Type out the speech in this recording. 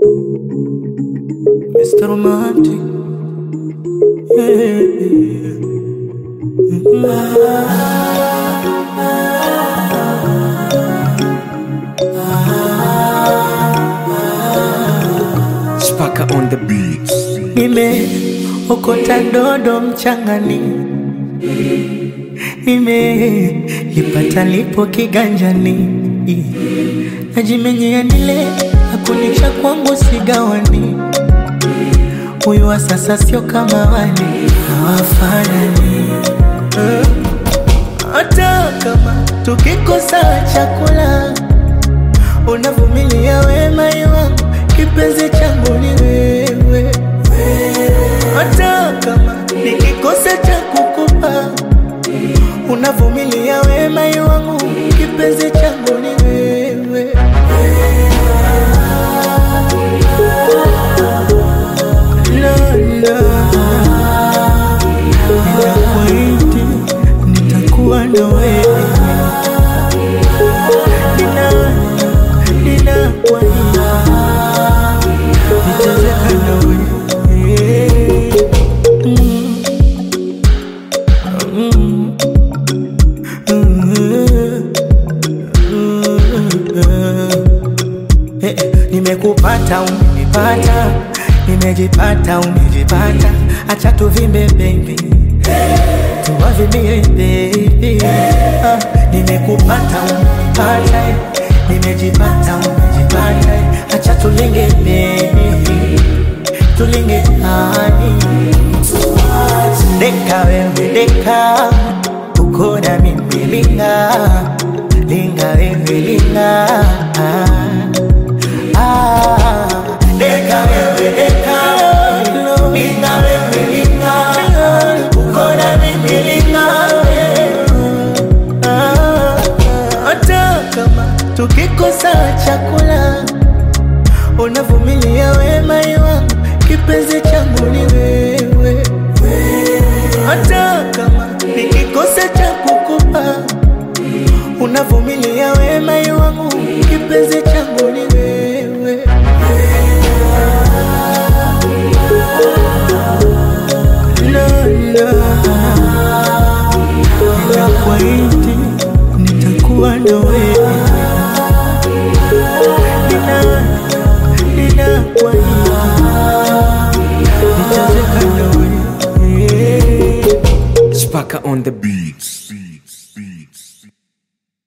Mr. Romantic. Yeah. Spaka on the beats. Nimeokota dodo mchangani, nimelipata lipo kiganjani, najimenyea nile akunisha kwangu sigawani. Huyu wa sasa sio kama wale hawafanani, Eh, hata kama tukikosa chakula unavumilia wema wangu, kipenzi changu ni wewe. Hata kama nikikosa cha kukupa, unavumilia wema wangu, kipenzi changu ni wewe. La, la. Ninakuahidi nitakuwa na wewe Nina, ninakuahidi nitacheka na wewe Mm. Mm. Mm. Eh, eh, Nimekupata, umenipata, nimejipata, umejipata, acha tuvimbe baby, tuwavimbie baby. Ah, nimekupata, umenipata, eh, nimejipata, umejipata, eh, acha tulinge baby, tulinge hani Deka wewe deka, uko na mimi linga, linga wewe linga. Ah, deka wewe deka, linga wewe linga, uko na mimi linga. Ah, hata kama tukikosa chakula unavumilia wema wangu, kipenzi changu ni wewe. Hata kama nikikosa cha kukupa, unavumilia wema wangu, kipenzi changu ni wewe. La, la. Ninakuahidi nitakuwa na wewe Nina, ninakuahidi nitacheka na wewe Spaka on the beats.